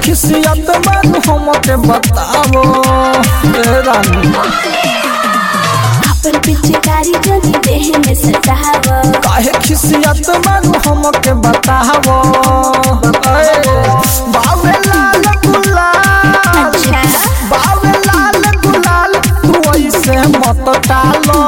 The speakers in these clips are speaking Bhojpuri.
खिसियत में हमके बतावो ए रानी अपन पिचकारी जनी देह में सटाव काहे खिसियत में हमके बतावो ए, बावे लाल गुलाल अच्छा बावे लाल गुलाल तू ऐसे मत टालो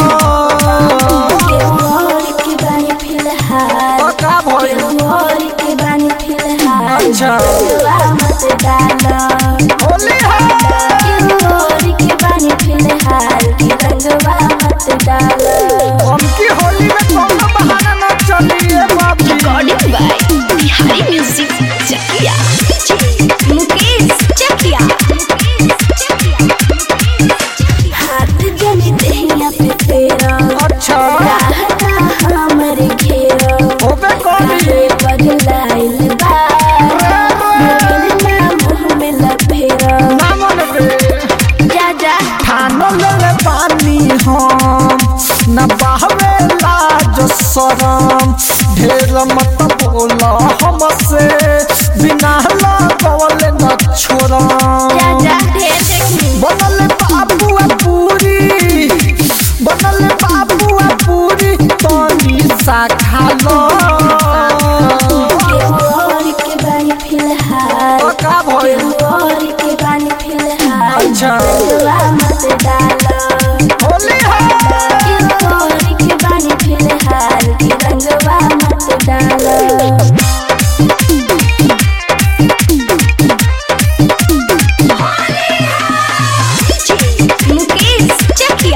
केवल के बानी फिलहाल तो का भइल केवल के बानी फिलहाल अच्छा रंगवा मत डालो होली है केवल के बानी फिलहाल की रंगवा मत डालो हमकी होली में कोनो बहाना न चलिए बाबी recording by Bihari music Chakiya Mukesh Chakiya हाथ जनी देहिया पे फेरा अच्छा राहता हमर घेरा होबे करी रे बदलाइल बा ना मुँह में लपेरा ना मन रे जा जा ठानो ले पानी हम न बहवे लाज शरम ढेर मत बोला हमसे बिना लगवले न छोड़म जा जा ढेर देखनी बनल बाबुआ पूरी बनल बाबुआ पूरी तनी सा खालो केवल के बानी फिलहाल तो का भइल केवल के बानी फिलहाल अच्छा रंगवा मत डालो होली है केवल के बानी फिलहाल की रंगवा मत डालो मुकेश चकिया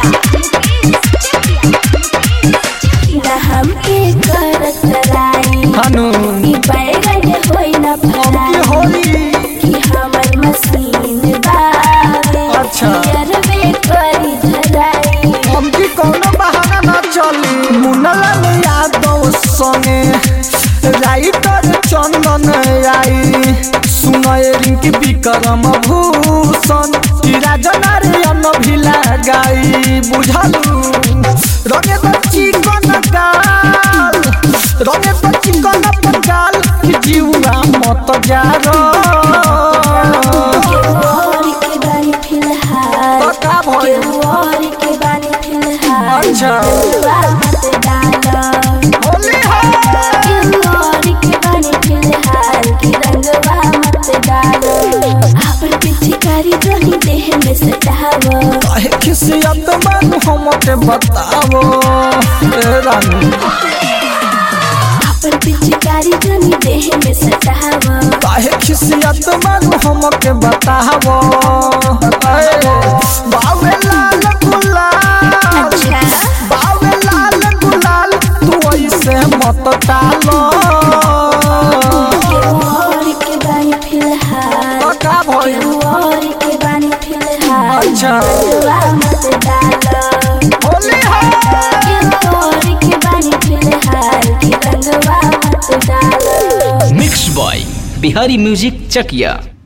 ना हमके करत राई हनु ई बैगन होई ना की फराई होली कि हमर मशीन बावे अच्छा। यरवे करी धराई हमकी कोनो बहाना न चली मुनलन यादव संगे राइटर चंदन आई सुनय रिंकी विक्रम भूषण की राजनारायण भी लगाई बुझलू रंगे तो चिकन गाल रंगे तो चिकन पंगाल की जीवा मत जा केवल के बानी फिलहाल तो का भइल केवल के बानी फिलहाल अच्छा रंगवा मत डालो होली है केवल के बानी फिलहाल की रंगवा मत डालो अपन पिचकारी जनी देह में सटावो काहे खिसियत में हमके बतावो ए रानी अपन पिचकारी जनी देह में सटावो काहे खिसियत में हमके बतावो ए, बावे लाल गुलाल अच्छा बावे लाल गुलाल तू ऐसे मत टालो केवल के बानी फिलहाल तो का भइल केवल के बानी फिलहाल अच्छा रंगवा मत डालो होली है केवल के बानी फिलहाल की रंगवा मत डालो मिक्स बॉय बिहारी म्यूजिक चकिया